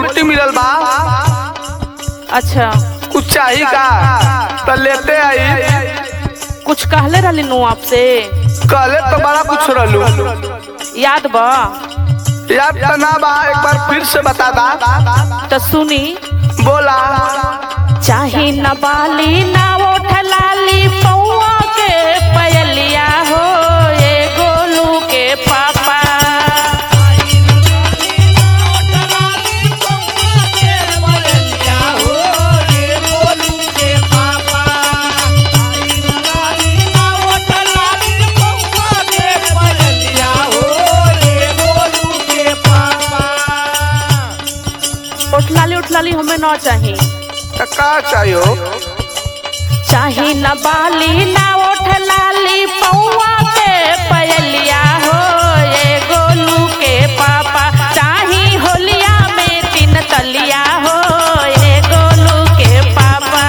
लिट्टी मिलल बा अच्छा कुछ चाही का तो लेते आई कुछ कहले रहली नु आपसे कहले तो बड़ा कुछ रहलू याद बा याद तो ना बा एक बार फिर से बता दा तो सुनी बोला चाहे न बाली ना ओठ लाली पौआ के पयलिया हो ए गोलू के पापा ओठ लाली ओठ लाली हमें न चाहिए तो का चाहिए चाहे न बाली ना ओठ लाली पौआ के पयलिया हो ए गोलू के पापा चाहे होलिया में तीन तलिया हो ए गोलू के पापा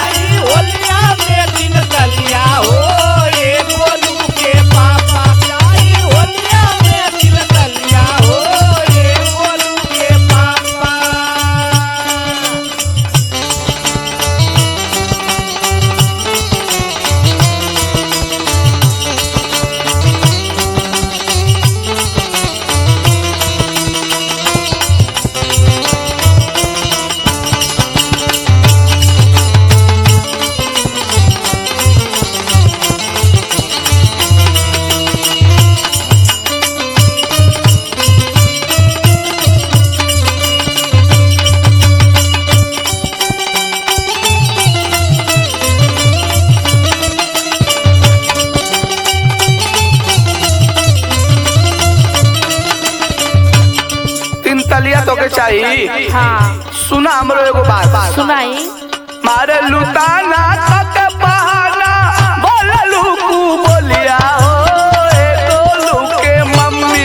तीन तलिया तो के चाहिए हाँ सुना हमरो एगो बात सुनाई मारे लुटाना तक बहाना बोललू कू बोलिया हो ए गोलू के मम्मी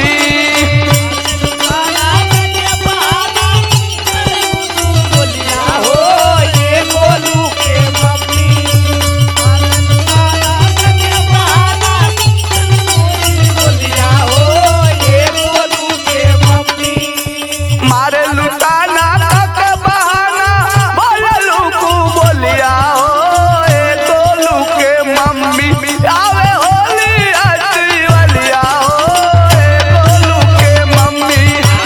मारे लुटाना तक बहाना बोललू कू बोलिया हो ए गोलू के मम्मी आवे होली अति वालिया हो ए गोलू के मम्मी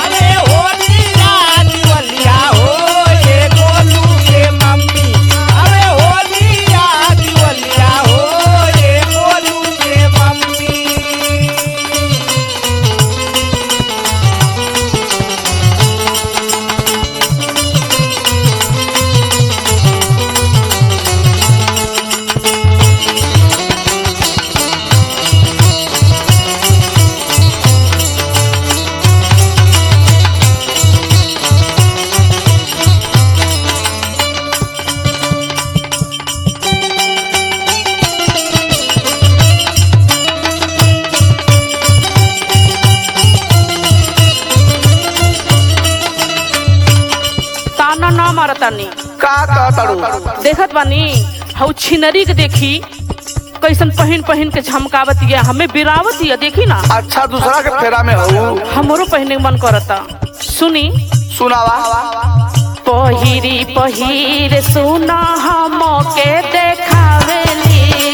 ताना ना मारतानी का कहतड़ू देखत बानी हऊ छिनरी के देखी कैसन पहन पहन के झमकावत ये हमें बिरावत ये देखी ना अच्छा दूसरा के फेरा में हूँ हमरो पहने के मन करता सुनी सुनावा पहिरी पहिर सुना हम के देखावेली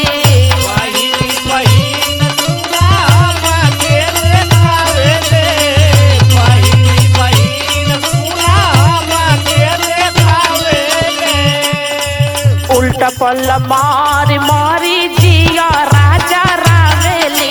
उल्टा पल्ल मार मारी जिया राजा रावेली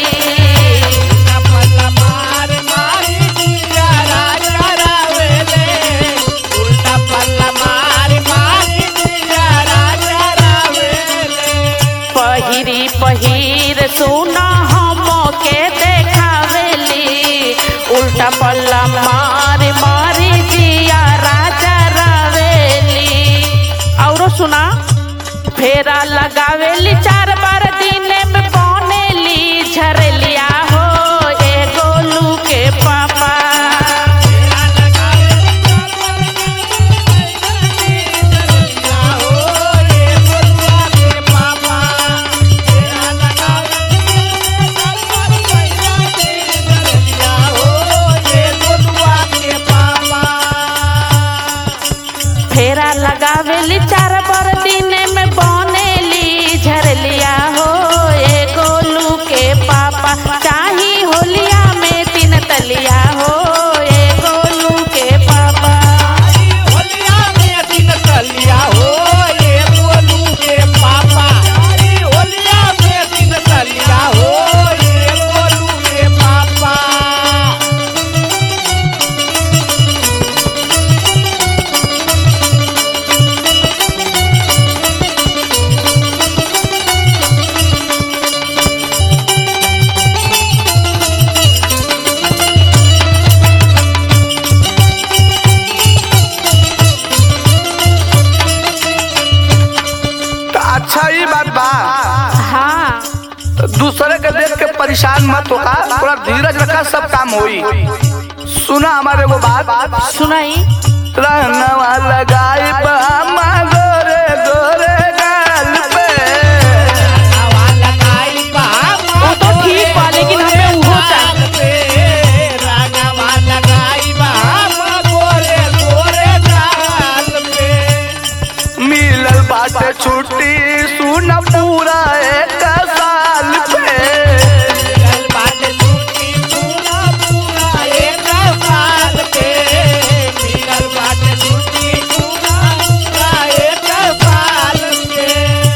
पहिरी पहिर सुना हम के देखावेली उल्टा पल्ला मार मारी जिया राजा रावेली औरो सुना फेरा लगावेली चार बार दिने में पौनेली झरलिया हो ए गोलू के पापा लगावेली चार बर दिन में बनेली झरलिया हो ए गोलू के पापा चाही होलिया में तीन तलिया हो ए गोलू के पापा होलिया में दिन तलिया हो ये गोलू के पापा अरे होलिया में दिन तलिया हो ये गोलू के पापा तो अच्छा ही बात बा हाँ दूसरे के देख के परेशान मत होगा थोड़ा धीरज रखा सब काम होई सुना हमारे वो बात सुनाई रंगवा लगाई बामा गोरे गोरे गाल पे हवा लगाई बामा वो तो ठीक बा लेकिन हमें उहो चाहिए रंगवा लगाई बामा गोरे गोरे गाल पे मिलल बाटे छुट्टी सुन पूरा एक साल पे मिलल बाटे छुट्टी पूरा पूरा एक साल पे मिलल बाटे छुट्टी पूरा पूरा एक साल पे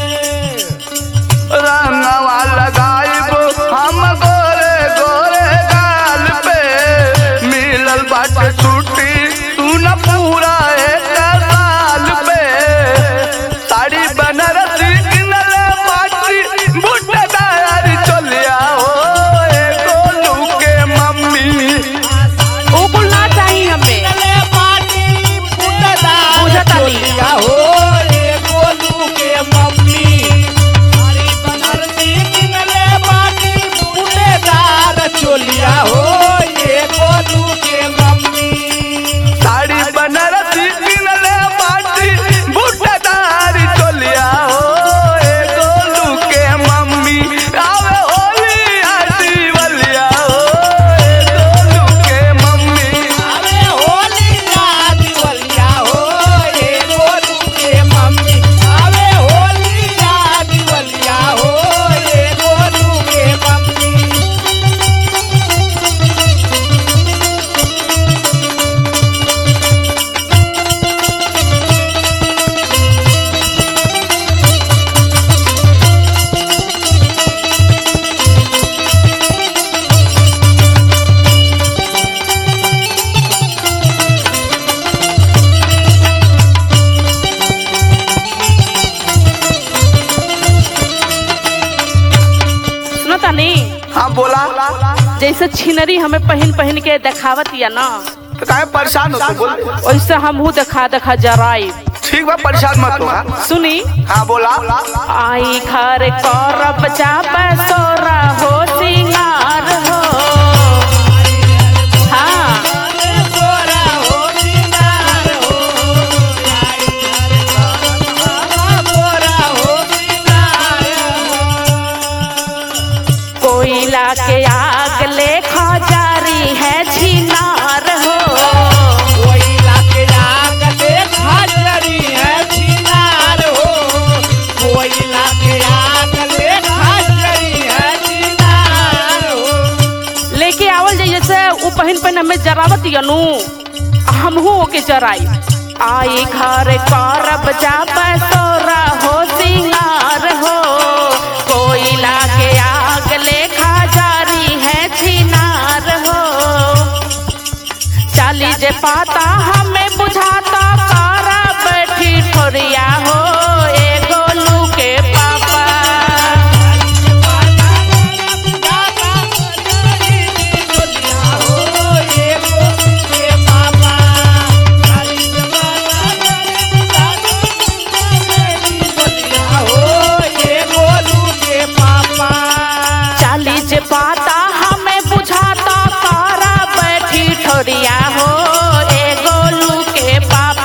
रंगवा लगाइब हम गोरे गोरे गाल पे मिलल बाटे छुट्टी सुन पूरा एक साल पे साड़ी बनारसी किनले पाटी बुटदार चलिया हो ए गोलू के मम्मी वो कुल ना चाहिए हमें चले पाटी बुटदार बुझतानी। चोलिया हो रे गोलू के मम्मी साड़ी बनारसी किनले पाटी बुटदार चोलिया हो ये गोलू के मम्मी साड़ी बनारसी किनले पाटी बुटदार चलिया हो ए गोलू के मम्मी आवे होली आटी बलिया हो ए गोलू के मम्मी अरे होली याद वलिया हो ये गोलू के मम्मी अरे होली याद वलिया हो ये गोलू के मम्मी सुनो तानी हाँ बोला जैसे छिनरी हमें पहन पहन के देखावत या ना तो काहे परेशान हो तू बोल वैसे हमहू देखा देखा जराई ठीक बा परेशान मत हो हाँ? सुनी हाँ बोला आई घर करब चाप सोरा हो सिंगार हो हाँ गोरा हो सिंगार हो गोरा हो सिंगार कोयला के आग ले खजारी है छिनार हो कोयला के आग देखा जरी है चिनार हो कोयला के आग देखा जरी है चिनार हो लेके आवल जाइए से उ पहन पहन हमें जरावत यनु हमहू ओके जराई आई घर करब जाप सोरा हो सिंगार हो कोयला के आग लेखा जारी है छिनार हो चाली जे पाता हमें बुझाता कारा बैठी ठोरिया हो ए गोलू के पापा चाली जे पाता हमें बुझाता कारा बैठी ठोरिया हो ए गोलू के पापा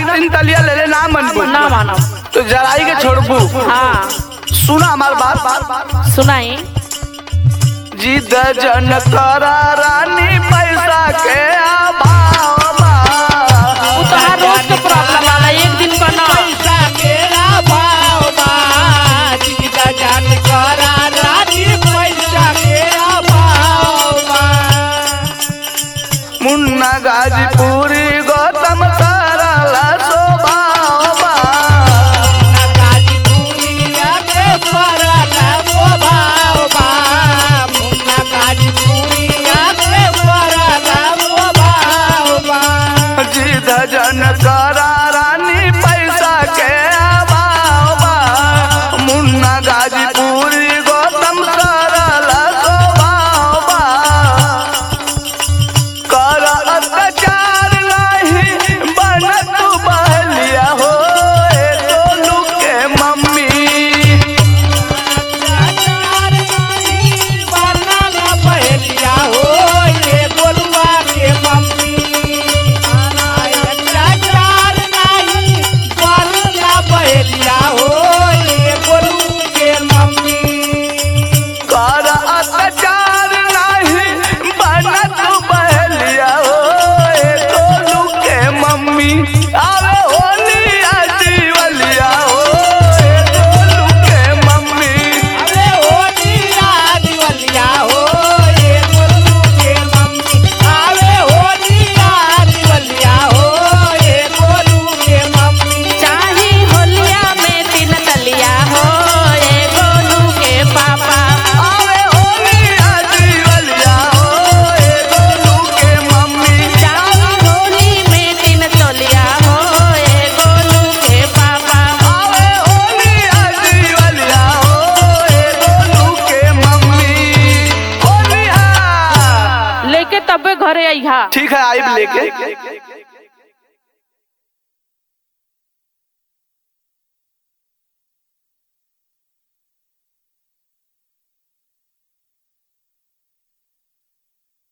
तीन तलिया ले ले ना मन ना मानो तो जराई के छोड़बू हाँ सुना हमार बात सुनाई जिद जन करा रानी पैसा के अभाव बा। वो तो हर रोज के प्रॉब्लम वाला एक दिन का ना मुन्ना गाजीपुरी गौतम सरला स्वभाव बा। जिद जन करा रानी पैसा के अभाव बा। मुन्ना गाजीपुरी गौतम सरला स्वभाव बा। कर अत्याचार नहीं बन तू बहलिया हो ए गोलू के मम्मी कर अत्याचार नहीं बन तू बहलिया हो ए गोलू के मम्मी आवे होली आजीवलिया हो ए गोलू के मम्मी चाही होलिया में तीन तलिया हो ए गोलू के पापा आवे होली आजीवलिया हो ए गोलू के मम्मी चाही होली में तीन तलिया हो ए गोलू के पापा आवे होली आजीवलिया हो ए गोलू के मम्मी होली हा लेके तबे घरे अइहा ठीक है आइब लेके